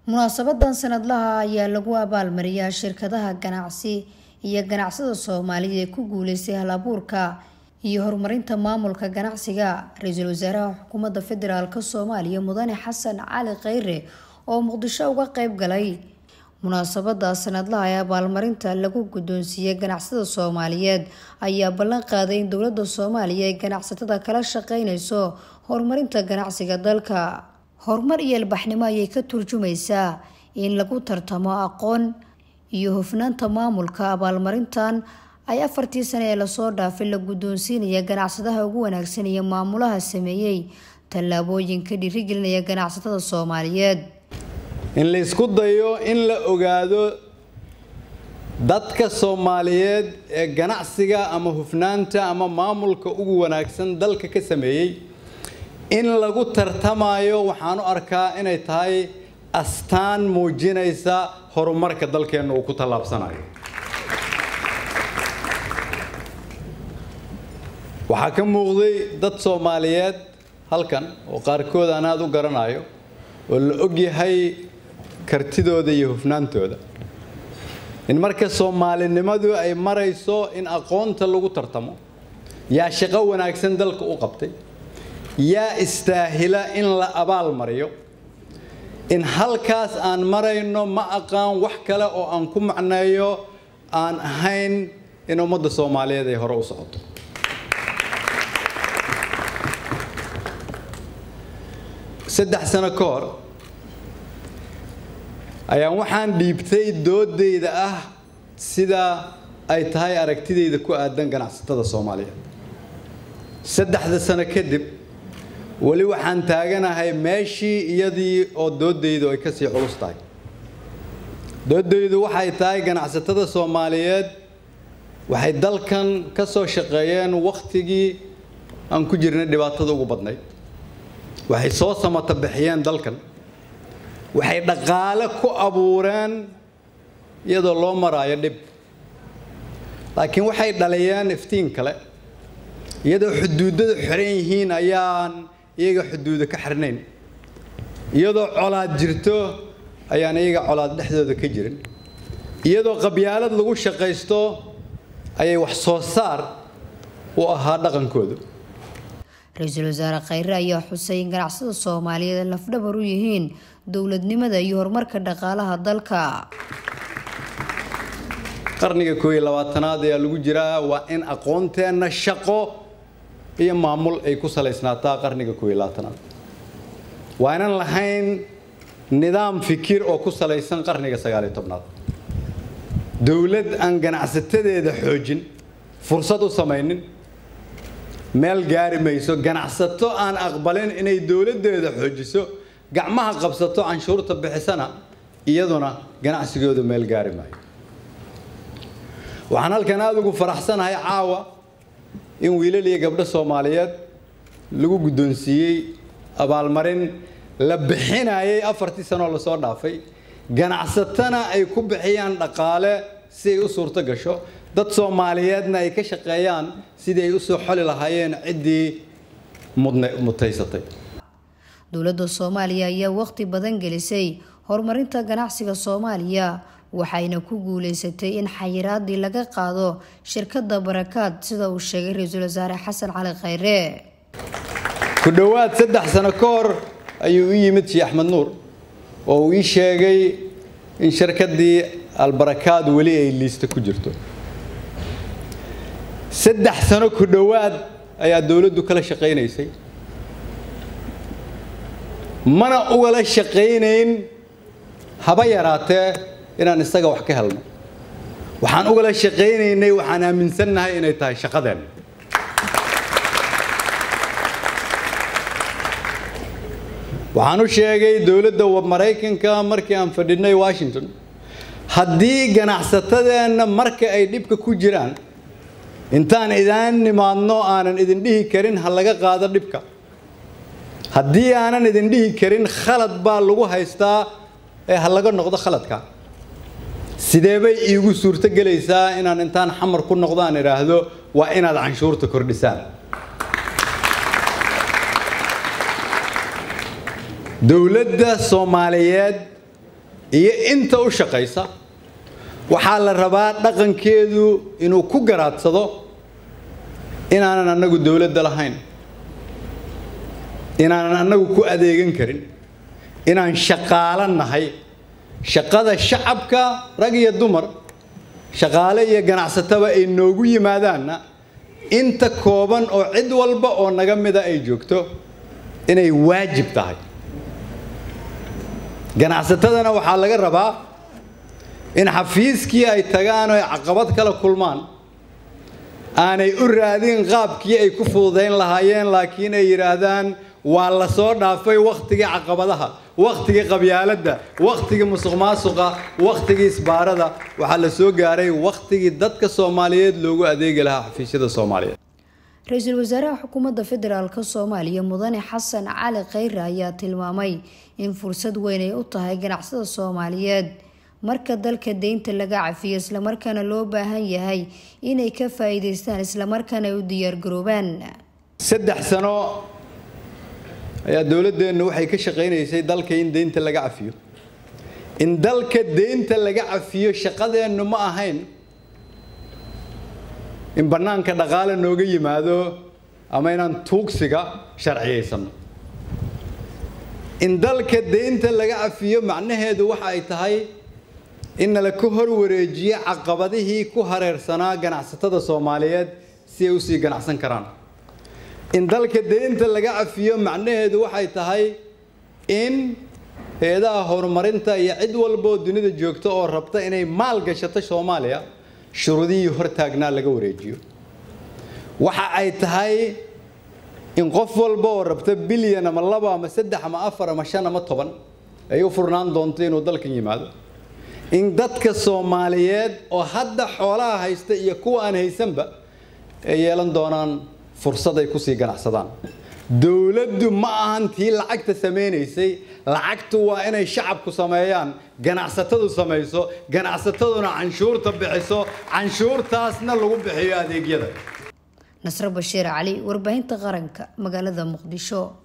munaasabadan sanadlaha ayaa lagu abaalmariyaa shirkadaha ganacsi iyo ganacsada soomaalida ee ku guuleystay hal-abuurka iyo horumarinta maamulka ganacsiga ra-iisul wasaaraha xukuumadda federaalk soomaaliya mudane xasan cali kheyre oo muqdisho uga qeyb galay munaasabada sanadlaha ee abaalmarinta lagu guddoonsiiyey ganacsada soomaaliyeed ayaa ballan qaaday in dowladda soomaaliya ay ganacsatada kala shaqeyneyso horumarinta ganacsiga dalka horumar iyo ilbaxnimo ayay ka turjumaysaa in lagu tartamo aqoon iyo hufnaanta maamulka abaalmarintan ay afartii sane ee lasoo dhaafay la guddoonsiinaya ganacsadaha ugu wanaagsan iyo maamulaha sameeyey tallaabooyinka dhiirigelinaya ganacsatada soomaaliyeed in la isku dayo in la ogaado dadka soomaaliyeed ee ganacsiga ama hufnaanta ama maamulka ugu wanaagsan dalka ka sameeyey in lagu tartamayo waxaan u arkaa inay tahay astaan muujinaysa horumarka dalkeenna uu ku tallaabsanayo waxaa ka muuqday dad soomaaliyeed halkan oo qaarkood aan aada u garanayo oo la ogyahay kartidooda iyo hufnaantooda in marka soomaalinimadu ay marayso in aqoonta lagu tartamo yaa shaqo wanaagsan dalka u qabtay yaa istaahila in la abaal mariyo in halkaas aan marayno ma aqaan wax kale oo aan ku macneeyo aan ahayn in ummadda soomaaliyeed ay hore u socoto saddex sano ka hor ayaan waxaan dhiibtay doodayda ah sida ay tahay aragtidayda ku aadan ganacsatada soomaaliyeed saddexda sano kadib weli waxaan taaganahay meeshii iyadii oo doodaydu ay kasii culus tahay doodaydu waxay tahay ganacsatada soomaaliyeed waxay dalkan ka soo shaqeeyeen wakhtigii aan ku jirnay dhibaatada ugu badnayd waxay soo samata bixiyeen dalkan waxay dhaqaale ku abuureen iyadoo loo maraayo dhib laakiin waxay dhaliyeen iftiin kale iyadoo xuduudada xiran yihiin ayaan iyaga xuduuda ka xirnayn iyadoo colaad jirto ayaan iyaga colaad dhexdooda ka jirin iyadoo qabyaalad lagu shaqaysto ayay wax soo saar u ahaa dhaqankoodu ra-iisul wasaare kheyre ayaa xusay in ganacsada soomaaliyeed ay lafdhabar u yihiin dowladnimada iyo horumarka dhaqaalaha dalka qarniga kooiyo labaatanaad ayaa lagu jiraa waa in aqoonteenna shaqo iyo maamul ay ku salaysnaataa qarniga kooiyo labaatanaad waa inan lahayn nidaam fikir oo ku salaysan qarniga sagaaliyo tobnaad dowlad aan ganacsatadeeda xoojin fursad u samaynin meel gaari mayso ganacsato aan aqbalin inay dowladdeeda xoojiso gacmaha qabsato canshuurta bixisana iyaduna ganacsigooda meel gaari maayo waxaan halkan aada ugu faraxsanahay caawa in wiilal iyo gabdho soomaaliyeed lagu guddoonsiiyey abaalmarin la bixinayay afartii sanoo lasoo dhaafay ganacsatana ay ku bixiyaan dhaqaale si ay u suurto gasho dad soomaaliyeedna ay ka shaqeeyaan sidii ay usoo xoli lahaayeen ciddii mutaysatay dowladda soomaaliya ayaa waqti badan gelisay horumarinta ganacsiga soomaaliya waxayna ku guuleysatay in xayiraadii laga qaado shirkadda barakaad sida uu sheegay ra-iisul wasaare xasan cali kheyre ku dhowaad saddex sano ka hor ayuu u yimid shii axmed nuur oo uu ii sheegay in shirkaddii albarakaad weli ay liista ku jirto saddex sano ku dhowaad ayaa dowladdu kala shaqaynaysay mana ugala shaqaynayn haba yaraatee inaan isaga wax ka helno waxaan ugala shaqaynaynay waxaan aaminsannahay inay tahay shaqadeenna waxaan u sheegay dowladda maraykanka markii aan fadhinay washington haddii ganacsatadeenna marka ay dhibka ku jiraan intaan idaan nimaadno aanan idin dhihi karin ha laga qaado dhibka haddii aanan idin dhihi karin khalad baa lagu haystaa ee ha laga noqdo khaladka sidee bay iigu suurto gelaysaa inaan intaan xamar ku noqdo aan idhaahdo waa inaad canshuurta kordhisaan dowladda soomaaliyeed iyo inta u shaqaysa waxaa la rabaa dhaqankeedu inuu ku garaadsado inaanan annagu dowladda lahayn inaanan annagu ku adeegan karin inaan shaqaalo nahay shaqada shacabka rag iyo dumar shaqaale iyo ganacsataba ay noogu yimaadaanna inta kooban oo cid walba oo naga mida ay joogto inay waajib tahay ganacsatadana waxaa laga rabaa in xafiiskii ay tagaan oo ay caqabad kala kulmaan aanay u raadin qaabkii ay ku fududayn lahaayeen laakiin ay yidhaahdaan waa la soo dhaafay wakhtigii caqabadaha wakhtigii qabyaaladda wakhtigii musuq maasuqa wakhtigii isbaarada waxaa la soo gaaray wakhtigii dadka soomaaliyeed loogu adeegi lahaa xafiisyada soomaaliyeed ra-iisul wasaaraha xukuumadda federaalk soomaaliya mudane xasan cali khayre ayaa tilmaamay in fursad weyn ay u tahay ganacsada soomaaliyeed marka dalka deynta laga cafiyo islamarkaana loo baahan yahay inay ka faa-iideystaan islamarkaana ay u diyaargaroobaan saddex sano ayaa dowladdeennu waxay ka shaqaynaysay dalka in deynta laga cafiyo in dalka deynta laga cafiyo shaqadeennu ma ahayn in bannaanka dhaqaale nooga yimaado ama inaan tuugsiga sharciyaysano in dalka deynta laga cafiyo macnaheedu waxa ay tahay in nala ka hor wareejiyo caqabadihii ku hareersanaa ganacsatada soomaaliyeed si ay usii ganacsan karaan in dalka deynta laga cafiyo macnaheedu waxay tahay in hay-adaha horumarinta iyo cid walbaoo dunida joogta oo rabta inay maal gashato soomaaliya shuruudihii hortaagnaa laga wareejiyo waxa ay tahay in qof walba oo rabta bilyan ama laba ama saddex ama afar ama shan ama toban ay u furnaan doonto inuu dalkan yimaado in dadka soomaaliyeed oo hadda xoolaha haysta iyo kuwa aan haysanba ay yeelan doonaan fursad ay kusii ganacsadaan dowladdu ma ahan tii lacagta samaynaysay lacagtu waa inay shacabku sameeyaan ganacsatadu samayso ganacsataduna canshuurta bixiso canshuurtaasna lagu bixiyo adeegyada nasre bashiir cali warbaahinta qaranka magaalada muqdisho